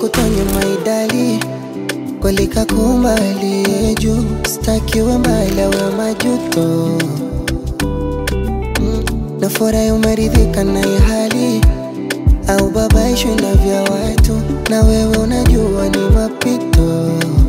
nikutonye maidali kweli kakumbali juu stakiwe mbali awe majuto mm. na furahi umeridhika na hii hali au babaishwi na vya watu na wewe unajua ni mapito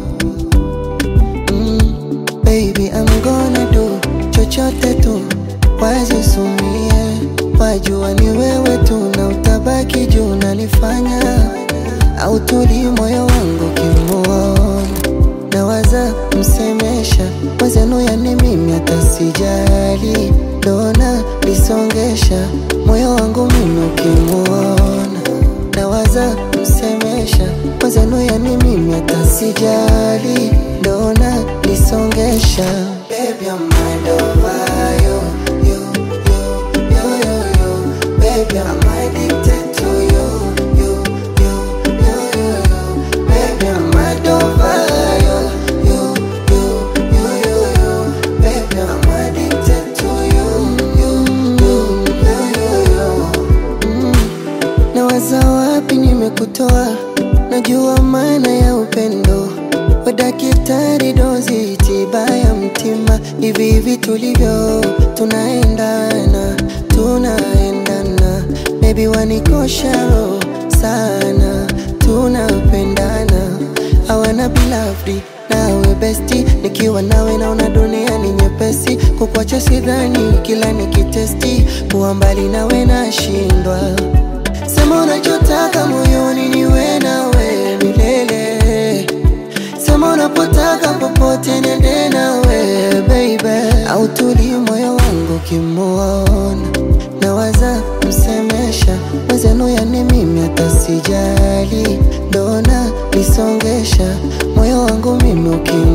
mm. baby I'm gonna do chochote tu wazisumie wajua ni wewe tu na utabaki juu nanifanya au tuli moyo wangu kimuona nawaza msemesha mwezenu yani mimi hata sijali dona lisongesha moyo wangu mimi ukimuona nawaza msemesha mwezenu yani mimi hata sijali dona lisongesha Baby, I'm mind over you, you, you, you, you, you. Baby, I'm addicted to you, you, you, you, you, you. Baby, I'm mind over you, you, you, you, you, you. Baby, I'm addicted to you, you, you, you, you, you. Mm. Nawaza wapi nimekutoa, najua maana ya upendo wa daktari dozi tiba ya mtima, hivi hivi tulivyo tunaendana, tunaendana, baby wanikosha roho sana, tunapendana, hawana bilafdi nawe besti, nikiwa nawe naona dunia ni nyepesi, kukwacha sidhani, kila nikitesti kuwa mbali nawe nashindwa. Sema unachotaka moyoni, niwe nawe milele Sema unapotaka popote nende nawe baby, au tuli moyo wangu kimuona, nawaza msemesha mwezenu, yani mimi hata sijali, dona lisongesha moyo wangu mimi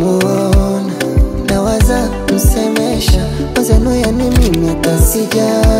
ukimuona, nawaza msemesha mwezenu, yani mimi hata sijali